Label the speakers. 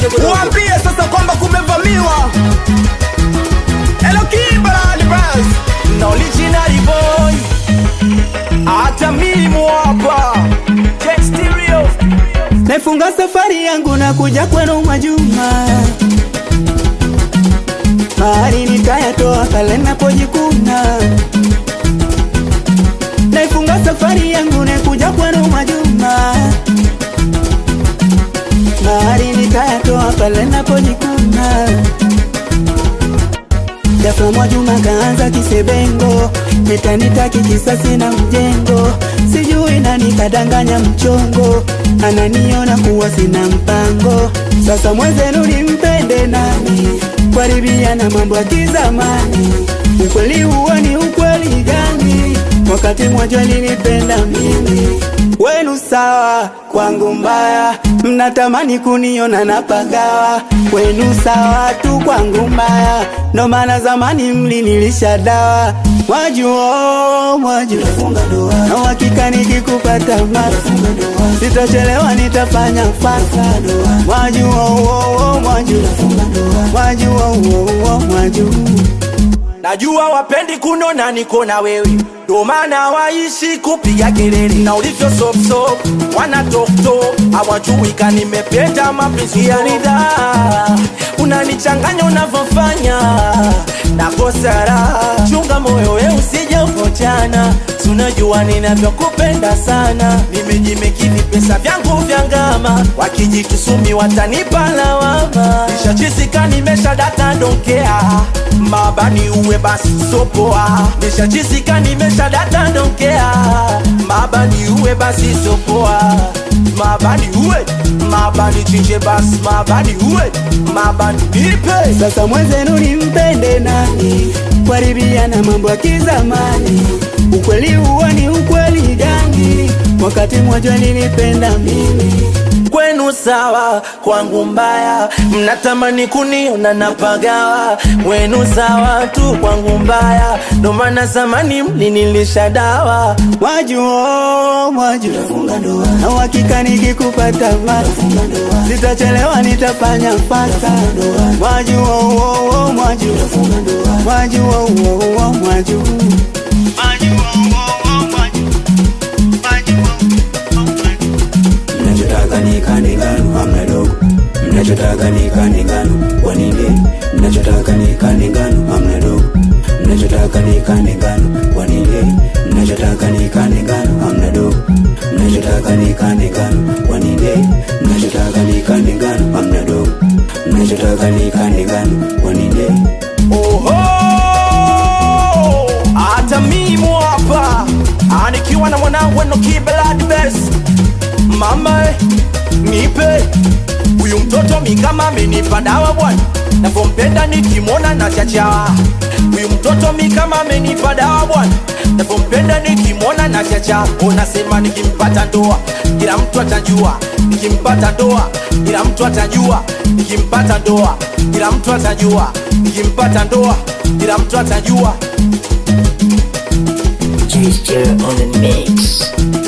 Speaker 1: Uambie sasa kwamba kumevamiwa. Hello Kimberly Bros. Na original boy. Hata mimi hapa. Jet Stereo.
Speaker 2: Naifunga safari yangu na kuja kwenu Mwajuma, mahali nikayatoa pale napojikuna. Naifunga safari yangu na kuja kwenu Mwajuma, mahali nikayatoa pale napojikuna. Ghafla Mwajuma kaanza kisebengo, nitanitaki kisasi na mjengo, sijui nani kadanganya mchongo, ananiona kuwa sina mpango. Sasa mwenzenu nimpende nani? Kuharibia na mambo ya kizamani, ukweli huo ni ukweli gani? Wakati Mwajuma alinipenda mimi, wenu sawa, kwangu mbaya, mnatamani kuniona napagawa, wenu sawa tu, kwangu mbaya, ndo maana zamani mlinilisha dawa. Mwajua, Mwajua, na uhakika nikikupata masa, sitachelewa, nitafanya fasa. Mwajua, oh, oh, Mwajua, Mwajua, oh, oh, Mwajua.
Speaker 1: Najua wapendi kunona niko na wewe, ndo maana waishi kupiga kelele na ulivyo sop sop, wana tok tok, hawajui ka nimependa mapenzi ya ridhaa. Unanichanganya unavyofanya nakosa raha, chunga moyo we usije ukochana, tunajua ninavyokupenda sana. Nimejimekini pesa vyangu vya ngama, wakijitusumi watanipa lawama. Nishachisika nimesha data donkea mabani uwe basi sopoa nishachisika nimesha data donkea mabani uwe basi sopoa mabani uwe mabani chinje basi mabani uwe mabani nipe
Speaker 2: Sasa mwenzenu nimpende nani? Kuharibia na mambo ya kizamani, ukweli huo ni ukweli gani? Wakati Mwajuma alinipenda mimi,
Speaker 1: kwenu sawa, kwangu mbaya, mnatamani kuniona napagawa. Wenu sawa tu, kwangu mbaya, ndo maana zamani mlinilisha dawa.
Speaker 2: Mwajua, Mwajua, na uhakika nikikupata masa, sitachelewa, nitafanya fasa. Mwajua, oh, oh, Mwajua, Mwajua, oh, oh, Mwajua.
Speaker 3: mnachotaka ni kande ngano hamna dogo mnachotaka ni kande ngano kwa nini mnachotaka ni kande ngano hamna dogo mnachotaka ni kande ngano kwa nini mnachotaka ni kande ngano hamna dogo mnachotaka ni kande ngano kwa nini mnachotaka ni kande ngano hamna dogo mnachotaka ni kande ngano kwa nini
Speaker 1: Oho! Hata mimi hapa Ah, nikiwa na mwanangu Enoki Blood Best. Mama eh, nipe huyu mtoto mi kama amenipa dawa bwana, navyompenda nikimwona na chachawa. Huyu mtoto mi kama amenipa dawa bwana, navyompenda nikimwona na chacha. Unasema nikimpata ndoa kila mtu atajua, nikimpata ndoa kila mtu atajua, nikimpata ndoa kila mtu atajua, nikimpata ndoa kila mtu atajua.
Speaker 4: Gesture on the mix.